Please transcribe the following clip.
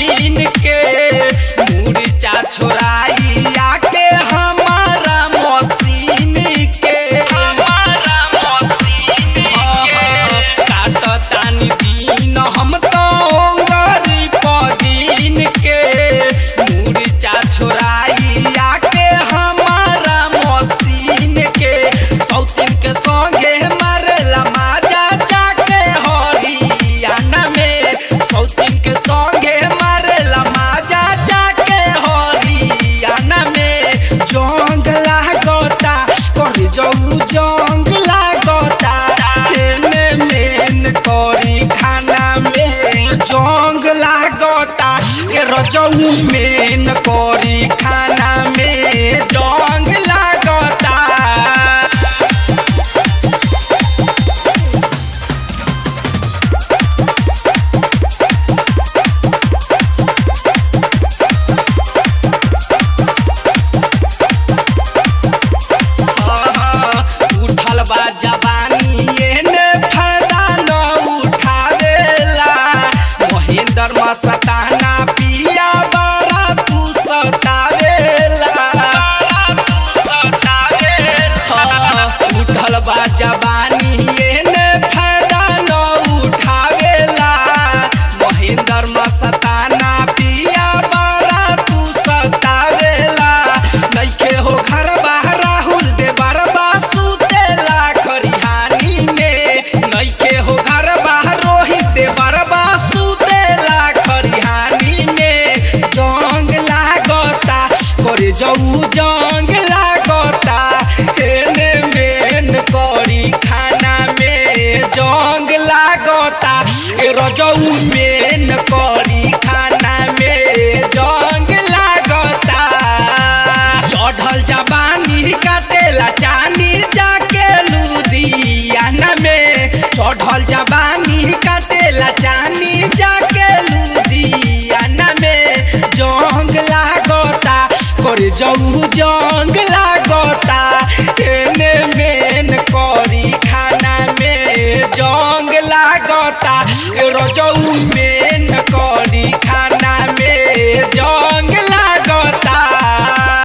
पदीन के मुर्चा छोराई आके हमारा मशीन के हमारा मशीन के काटतानी दिन हम तो गरी पदीन के मुर्चा छोराई आके हमारा मशीन के सौतीन के संगे मारेला माजा जाके हरियाणा में सौतीन के संगे मारेला माजा जाके हरियाणा में जंग लागता कर जाऊ जंग लागता एने मेन करी खाना में जंग लागता ए रजऊ मेन करी खाना में जंग लागता उठल बा जवानी एने फायदा न उठावेला महेंद्र मस्ताना पिया बड़ा तू सतावेला हाँ, उठल बा जवानी एने फायदा न उठावेला महेंद्र मस्ताना पिया बड़ा तू सतावेला नइखे हो घर बाहर राहुल दे बरबा सुतेला खरिहानी में नइखे हो घर बाहर रोहित दे बरबा सुतेला खरिहानी में जंग लागता करे जाऊ जंग लागता एने मेन करी खाना में जंग लागता ए रजऊ मेन करी खाना में जंग लागता चढ़ल जवानी काटेला चानी जाके लुधियाना में चढ़ल जवानी काटेला चानी जाके लुधियाना में जंग लागता कर जाऊ जंग